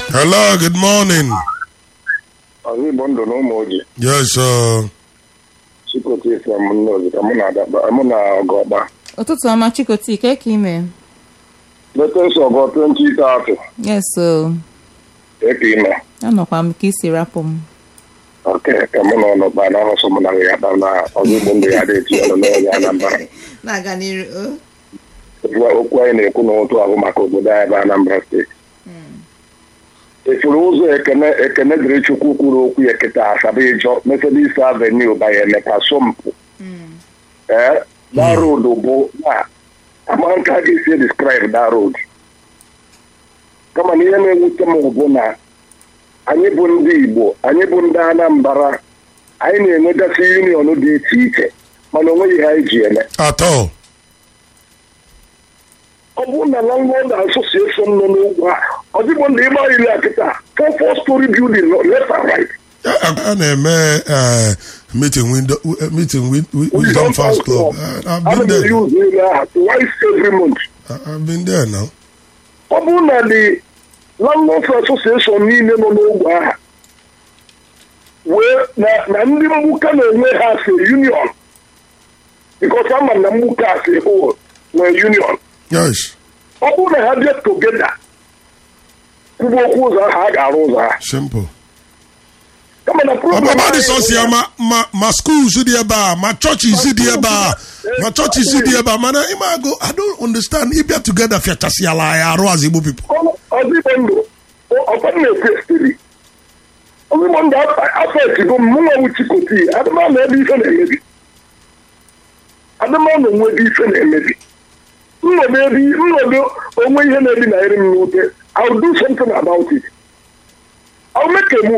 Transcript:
Hello, good morning. ọzọ igbo ndụ na ụmụ oji Yes, sir. chikotu isi m nnozi ka mụ na adakpa mụ na ọgọkpa ụtụtụ ọma chikoti ke ka ime letes ọgọ 2030 yes o eke ime anọkwa m ka isi rapụ m oke ka mụ na ọnọkpa na ahụsọ mụ na ya kpa na ọzọ igbo ndụ ya dị ọnụ n'onye anambra na-aga n'iru Ugbu a, okwu anyị na-ekwu n'ụtụ ahụ maka obodo anyị bụ anambra steeti efuru ụzọ ekene ekene dịrị chukwu kwuru okwu ya kịta asaba ịjọ methodist avenue banye emeka sompụ ee that road bụ na ama nke a ga-esi describe that road kama na ihe na-ewute m bụ na anyị bụ ndị igbo anyị bụ ndị anambra anyị na-enwegasị union dị iche iche mana onweghị ihe anyị ji eme At all. ọ bụrụ na landlord association nọ n'ugwu a ọ dịbụ ndị ịgba iri a kịta four four story building nọ left and right A na-eme uh, meeting window, uh, meeting with, with Wisdom Fast Club. Uh, I've ana been m there. use ile aha twice every month I- I've been there now. ọ bụrụ na the landlord association niile nọ n'ogbe aha wee na na ndị mgbuka na-enwe ha si union because ama na mgbuka si whole nwee union Yes, ọ bụrụ na ha bịa togeda kwuba okwu ụzọ ahụ a ga-arụ ụzọ ha simple. kama na problem Ọbaba dị anyị bụ sọsọ ya na- ma ma ma schools dị ebe a ma churches dị ebe a ma churches dị ebe a mana ịma agụ I don't understand ịbịa together fiachasịala anyị arụ as Igbo people. ọzịgbo ndụ ọkwa na-ekwe stili ọzịgbo ndụ afọ etigo m mụnwa wu chikoti adịmanụ ebe ife na-emebi adịmanụ onwe ebe ife na-emebi nnọdụ ebe nnọdụ onwe ihe na-ebi na eri m n'ute I'll do something about it I'll make a move